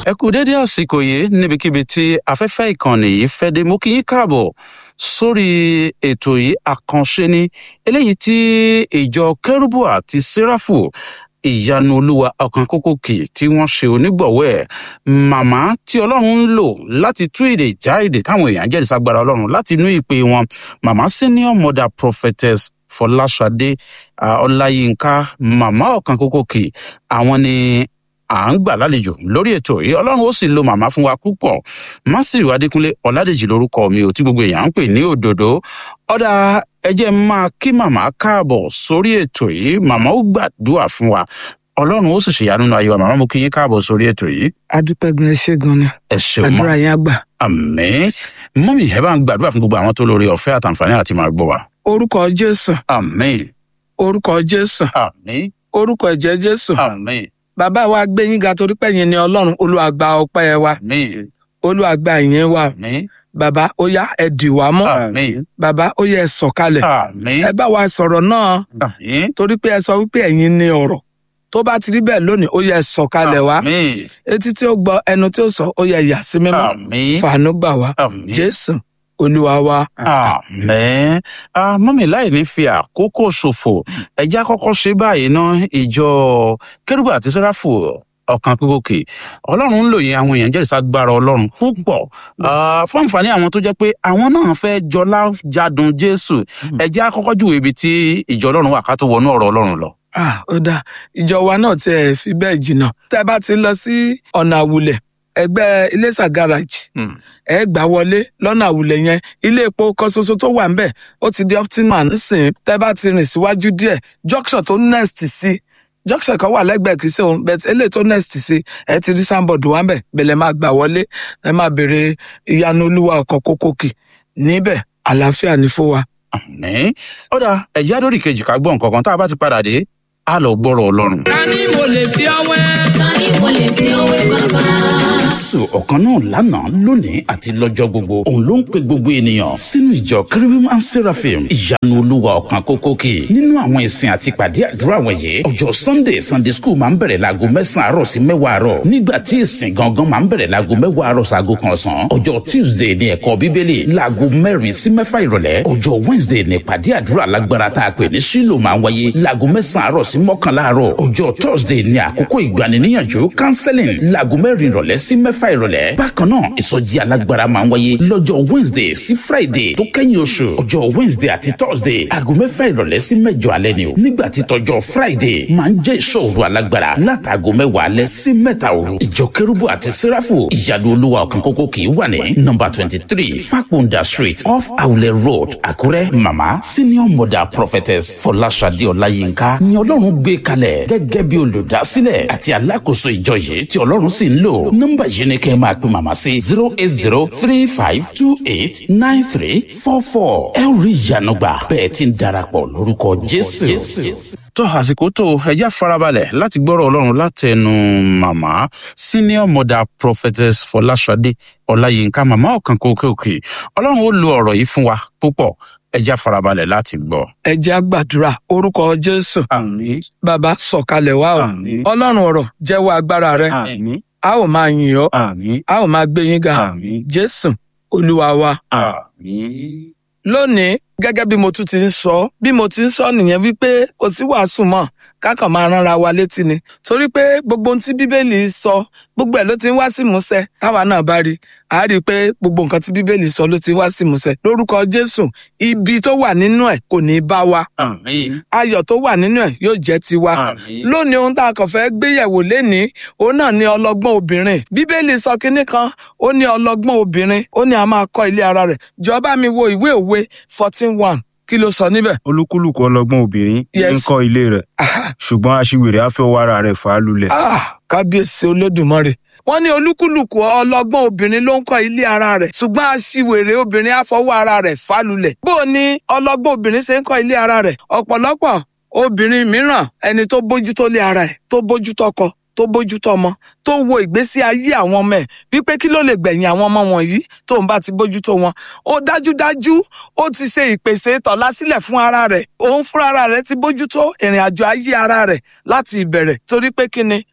ẹ kú dédé àsìkò yìí níbikíbi tí afẹ́fẹ́ ìkànnì yìí fẹ́ dé mo kí yín káàbọ̀ sórí ètò yìí àkànṣe ni eléyìí tí ìjọ kérúbù àti séráfù ìyanu olúwa ọkàn kókó kì tí wọ́n ṣe onígbọ̀wọ́ ẹ̀ màmá tí ọlọ́run ń lò láti tú èdè já èdè táwọn èèyàn jẹ́rìí ságbára ọlọ́run láti inú ìpè wọn màmá senior mother prophetess fọláṣadé ọláyínká màmá ọkàn kókó kì àwọn ni à ń gbà lálejò lórí ètò yìí ọlọ́run ó sì lo màmá fún wa púpọ̀ matthew adékúnlé ọ̀làdèjì lórúkọ mi ò tí gbogbo èèyàn ń pè ní òdòdó ọ̀dà ẹjẹ́ máa kí màmá káàbọ̀ sórí ètò yìí màmá ó gbàdúrà fún wa ọlọ́run ó sì ṣèyanu nínú ayé wa màmá mo kí yín káàbọ̀ sórí ètò yìí. adúpẹ́ gan ẹ ṣé gan ni ẹ ṣeun mọ́ àdúrà yẹn á gbà. àmín mọ́mí ẹ bá ń gbàdúrà fún gbogbo àwọn tó lórí ọ̀fẹ́ àtàǹfààní àti máa gbọ́ wa. orúkọ jésù àmín orúkọ jésù àmín orúkọ ẹ̀jẹ̀ jésù àmín bàbá wa gbé yín ga torí pé yín ni ọlọ́run olúwa gba ọpẹ́ wa àmín olúwa gba ìyẹn wa àmín bàbá ó yá ẹ dì wá mọ́ àmín bàbá ó yẹ ẹ sọ̀kalẹ̀ àmín ẹ bá wa sọ̀rọ̀ náà àmín torí pé ẹ sọ wípé ẹ̀yin ni ọ̀rọ̀ tó bá ti rí bẹ́ẹ̀ lónìí ó yẹ ẹ sọ̀kalẹ̀ wá àmín etí tí ó gbọ́ ẹnu tí ó sọ ó yẹ yà sí mímọ́ àmín fàánú gbà wá àmín. jésù olúwa wa. àmín Ah, mọ́mí láì ní fi àkókò ṣòfò ẹjẹ́ àkọ́kọ́ ṣe báyìí ná ìjọ kérúbù àti sẹ́ráfù ọ̀kan kókòkè ọlọ́run ń lò yín àwọn èèyàn jẹ́rìí ságbára ọlọ́run púpọ̀ Ah, fún àǹfààní àwọn tó jẹ́ pé àwọn náà fẹ́ jọlá jádùn jésù ẹjẹ́ àkọ́kọ́ júwèé ibi tí ìjọ ọlọ́run wà ká tó wọnú ọ̀rọ̀ ọlọ́run lọ. ah ó dáa ìjọ wa náà tiẹ̀ fi bẹ́ẹ̀ jìnnà tẹ́ bá ti lọ sí ọ̀nà àwùlẹ̀ ẹgbẹ́ iléṣà garage Hmm. ẹ gbà wọlé lọ́nà àwùlẹ̀ yẹn ilé epo kan ṣoṣo tó wà ńbẹ̀ ó ti di optimal nísìnyí tẹ́ bá ti rìn síwájú díẹ̀ junction tó next sí junction kan wà lẹ́gbẹ̀ẹ́ kìí ṣe òun bẹ́ẹ̀ eléyìí tó next sí ẹ ti rí sanbọọdù wà ńbẹ̀ bẹlẹ máa gbà wọlé ẹ máa béèrè ìyanu olúwa ọkọ kókókì níbẹ̀ àlàáfíà ní fún wa. àmín ọ̀dà ẹ̀jẹ̀ àdórí kejì ká gbọ́ nǹkan kan tá a bá ti padà dé á lọ gbọ́rọ̀ ọlọ́run. ta ni mo lè fi ọwẹ́. ta ni mo lè fi ọwé bàbá. jésù ọ̀kan náà lánàá lónìí àti lọ́jọ́ gbogbo òun ló ń pe gbogbo ènìyàn sínú ìjọ kérubim and seraphim ìyanu olúwa ọ̀kan kókókì nínú àwọn ìsìn àti ìpàdé àdúrà wọ̀nyí ọjọ́ sunday sunday school máa ń bẹ̀rẹ̀ láago mẹ́sàn-án àárọ̀ sí mẹ́wàá àárọ̀ nígbà tí ìsìn gangan máa ń bẹ̀rẹ̀ láago mẹ́wàá àárọ̀ sáago kan ọ̀sán ọjọ́ tuesday ní ẹ̀kọ́ bíbélì láago mẹ́rin sí mẹ́fà ìrọ̀lẹ́ ọjọ́ wednesday ní ìpàdé àdúrà lágbára tá a pè ní sílò máa ń wáyé láago mẹ́sàn-án àárọ̀ sí mọ́kànlá àárọ̀ ọjọ́ thursday ní àkókò ìgbaniníyànjú counseling láago mẹ́rin ìrọ̀lẹ́ sí mẹ́fà ìrọ̀lẹ́ bákan náà ìsọjí alágbára máa ń wáyé lọ́jọ́ wednesday sí friday tó kẹ́yìn oṣù ọjọ́ wednesday àti thursday aago mẹ́fà ìrọ̀lẹ́ sí mẹ́jọ alẹ́ ni o nígbà tí tọjọ́ friday máa ń jẹ́ ìṣòro alágbára látàgò mẹ́wàá alẹ́ sí mẹ́ta òru ìjọ kérúbù àti sẹ́ráfù ìyanu olúwa ọ̀kan kókó kì í wà ní nọmba twenty three fakunda street off awulẹ̀ road àkúrẹ́ mama senior mother prophetess fọláṣadé ọláyínká ni ọlọ́run gbé kalẹ̀ gẹ́gẹ́ bí olùdásílẹ̀ àti alákòóso ìjọ yìí tí ọlọ́run sì ń lò nọmba yìí ni kẹ́ ẹ máa pe màmá sí zero eight zero three five two eight nine three four four ẹ ó rí ìyanu gbà bẹ́ẹ̀ ti ń darapọ̀ lórúkọ jésù. tó àsìkò tó ẹjẹ́ farabalẹ̀ láti gbọ́rọ̀ ọlọ́run látẹnu màmá senior mother prophetess fọláṣadé ọláyínká màmá ọ̀kan kókèòkè ọlọ́run ó lo ọ̀rọ̀ yìí fún wa púpọ̀ ẹjẹ́ farabalẹ̀ láti gbọ́. ẹ jẹ́ á gbàdúrà orúkọ jésù Àmín. bàbá sọ̀kalẹ̀ wá o Àmín. ọlọ́run ọ̀rọ̀ jẹ́wọ́ agbára rẹ Àmín. a ó máa yìn ọ́ Àmín. a ó máa gbé yín ga Àmín. jésù olúwa wa. Àmín. lónìí gẹ́gẹ́ bí mo tún ti ń sọ bí mo ti ń sọ nìyẹn wípé kò sí wàásù mọ́ kákan máa ránra wa létí ni torí pé gbogbo ohun tí bíbélì sọ gbogbo ẹ̀ ló ti ń wá sí ìmúṣẹ táwa náà bá rí a rí i pé gbogbo nǹkan tí bíbélì sọ ló ti ń wá sí ìmúṣẹ lórúkọ jésù ibi tó wà nínú ẹ̀ kò ní í bá wa Àmín. ayọ̀ tó wà nínú ẹ̀ yóò jẹ́ tiwa Àmín. lónìí ohun tá a kàn fẹ́ gbéyẹ̀wò lénìí òun náà ni ọlọ́gbọ́n obìnrin bíbélì sọ kinní kan ó ní ọlọ́gbọ́n obìnrin ó ní a máa kọ́ ilé ara rẹ̀ jọba mi wo ìwé òwe fourteen one kí ló sọ níbẹ̀. olúkúlùkù ọlọ́gbọ́n obìnrin Yes. ń kọ́ ilé rẹ̀ Ah, ṣùgbọ́n aṣiwèrè á fẹ́ ọwọ́ ara rẹ̀ fà á lulẹ̀. ah, kábíyèsí olódùmarè wọ́n ní olúkúlùkù ọlọ́gbọ́n obìnrin ló ń kọ́ ilé ara rẹ̀ ṣùgbọ́n aṣiwèrè obìnrin á fọwọ́ ara rẹ̀ fálulẹ̀ bó o ní ọlọ́gbọ́n obìnrin ṣe ń kọ́ ilé ara rẹ̀ ọ̀pọ̀lọpọ̀ obìnrin mìíràn ẹni tó bójútó lé ara ẹ̀ tó bójútó ọkọ tó bójútó ọmọ tó wo ìgbésí ayé àwọn ọmọ ẹ̀ wípé kí ló lè gbẹ̀yìn àwọn ọmọ wọ̀nyí tóun bá ti bójútó wọn ó dájúdájú ó ti ṣe ìpèsè tọ̀lá sílẹ̀ fún ara rẹ̀ òun fúnra ara rẹ̀ ti bójútó ìrìn àjò ayé ara rẹ̀ láti ìbẹ̀rẹ̀ torí pé kí ni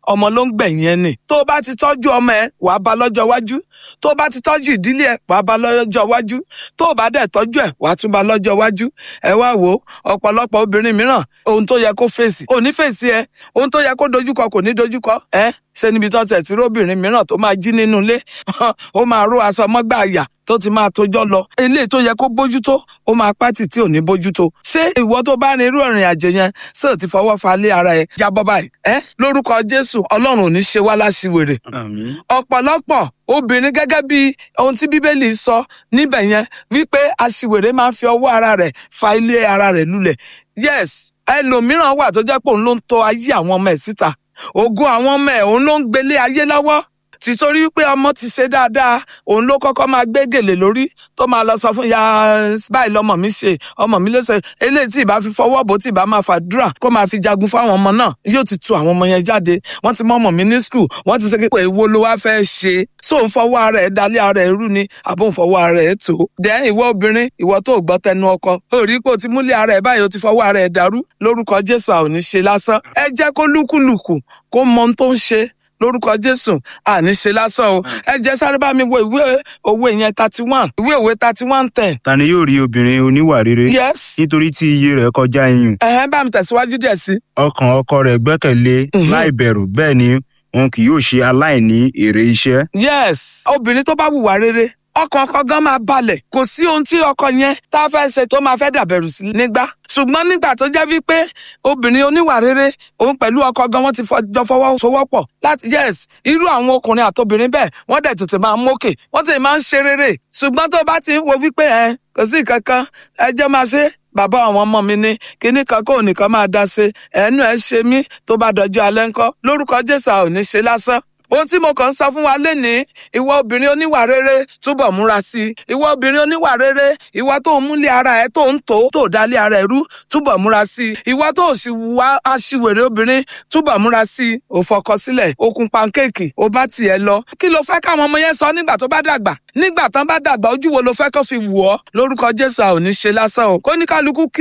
ọmọ ló ń gbẹ̀yìn ẹ nì tó o bá ti tọ́jú ọmọ ẹ wàá bá lọ́jọ́ iwájú tó o bá ti tọ́jú ìdílé ẹ wàá bá lọ́jọ́ iwájú tó o bá dẹ̀ tọ́jú ẹ wàá tún bá lọ́jọ́ iwájú ẹ wá wò ó ọ̀pọ̀lọpọ̀ obìnrin mìíràn ohun tó yẹ kó fèsì ò ní fèsì ẹ ohun tó yẹ kó dojúkọ kò ní dojúkọ ẹ ṣe níbi tó tẹ̀ tí róbìnrin mìíràn tó máa jí nínú ilé ó máa ró aṣọ mọ́gbà àyà tó ti máa tójọ́ lọ eléyìí tó yẹ kó bójútó ó máa pátì tí ò ní bójútó ṣé ìwọ tó bá rin irú ìrìn àjò yẹn ṣé ò ti fọwọ́ fa lé ara ẹ jábọ́ báyìí ẹ lórúkọ jésù ọlọ́run ò ní ṣe wá láṣìwèrè àmín ọ̀pọ̀lọpọ̀ obìnrin gẹ́gẹ́ bí ohun tí bíbélì sọ níbẹ̀ yẹn wípé aṣiwèrè máa ń fi ọwọ́ ara rẹ̀ fa ilé ara rẹ̀ lulẹ̀ yes ẹlòmíràn wà tó jẹ́ pé òun ló ń tọ́ ayé àwọn ọmọ ẹ̀ síta ògo àwọn ọmọ ẹ̀ òun ló ń gbélé ayé lọ́wọ́ tìtorí pé ọmọ ti ṣe dáadáa òun ló kọ́kọ́ máa gbé gèlè lórí tó máa lọ sọ fún ya báyìí lọmọ mi ṣe ọmọ mi ló ṣe eléyìí tí ìbá fi fọwọ́ bò tí ìbá máa fàdúrà kó máa fi jagun fáwọn ọmọ náà yóò ti tu àwọn ọmọ yẹn jáde wọ́n ti mọ ọmọ mi ní skul wọ́n ti ṣe pé èwo ló wá fẹ́ ṣe so ń fọwọ́ ara ẹ̀ dalẹ̀ ara ẹ̀ rú ni àbò ń fọwọ́ ara ẹ̀ tó dẹ́ ìwọ obìnrin ìwọ tó gbọ́ tẹnu ọkọ ó rí pé o ti múlẹ̀ ara ẹ̀ báyìí o ti fọwọ́ ara ẹ̀ dàrú lórúkọ jésù àwọn ò ní ṣe lásán ẹ jẹ́ kó lúkúlùkù kó mọ ohun tó ń ṣe lórúkọ jésù àní ṣe lásán o ẹ jẹ́ sáré bá mi wo ìwé òwe yẹn thirty one ìwé òwe thirty one ten. ta ni yóò rí obìnrin oníwà rere yes nítorí tí iye rẹ̀ kọjá iyùn ẹ̀hẹ́n bá mi tẹ̀síwájú díẹ̀ sí. ọkàn ọkọ rẹ̀ gbẹ́kẹ̀lé Mhm. láì bẹ̀rù bẹ́ẹ̀ ni wọn kì yóò ṣe aláìní èrè iṣẹ́ yes obìnrin tó bá wùwà rere ọkàn ọkọ gan máa balẹ̀ kò sí ohun tí ọkọ yẹn tá a fẹ́ ṣe tó máa fẹ́ dàbẹ̀rù sí nígbà ṣùgbọ́n nígbà tó jẹ́ wípé obìnrin oníwà rere òun pẹ̀lú ọkọ gan wọ́n ti fọjọ́ fọwọ́sowọ́pọ̀ láti yes irú àwọn ọkùnrin àtobìnrin bẹ́ẹ̀ wọ́n dẹ̀ tètè máa ń mókè wọ́n tètè máa ń ṣe rere ṣùgbọ́n tó bá ti ń wo wípé ẹ kò sí kankan ẹ jẹ́ máa ṣe bàbá àwọn ọmọ mi ní kinní kan kó nìkan máa dá ṣe ẹnu ẹ ṣe mí tó bá dọjọ́ alẹ́ ńkọ́ lórúkọ jésù a ò ní ṣe lásán ohun tí mo kàn ń sọ fún wa lénìí ìwọ obìnrin oníwà rere túbọ̀ múra sí i ìwọ obìnrin oníwà rere ìwọ tó ń múlé ara ẹ tó ń tó tó dálé ara ẹ rú túbọ̀ múra sí i ìwọ tó sì wá aṣiwèrè obìnrin túbọ̀ múra sí i ò fọkọ sílẹ̀ ó kun pankéèkì ó bá tiẹ̀ lọ kí ló fẹ́ káwọn ọmọ yẹn sọ nígbà tó bá dàgbà nígbà tán bá dàgbà ojú wo ló fẹ́ kó fi wù ọ́ lórúkọ jésù a ò ní ṣe lásán o kó ní kálukú kí